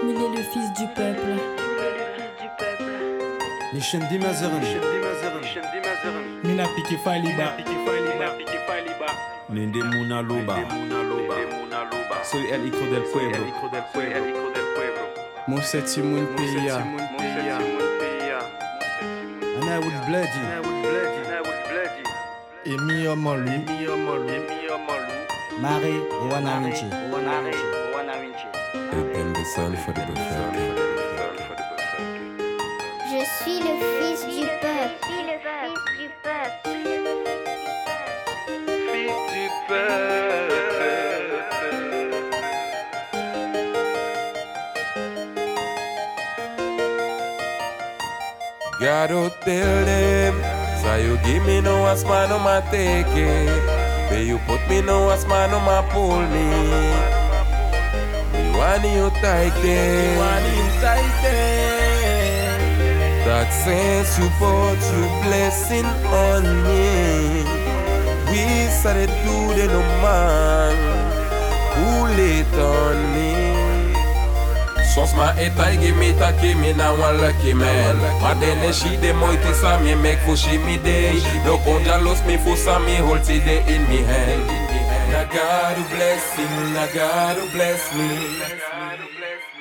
Il est le fils du peuple. Nishem di Mazeran. Mina piki faliba. Nende Muna Loba. Soy el hijo del pueblo. Moseti moun piya. Ana would bloody. Emi ọmọ lu. Mari Wanamichi. And the sun for the buffet. Je suis le fils du peuple. God oh tell them So you give me no as man no ma take it May you put me no as man no ma pull me Me want you tight there That sense you put your blessing on me We started do the no man Who late on me Sos ma etai give me taki me na one lucky man Ma dene shi de moiti sa me make fushi me day No konja los me fusa me hold ti de in me hand Na God who bless him, na God who bless me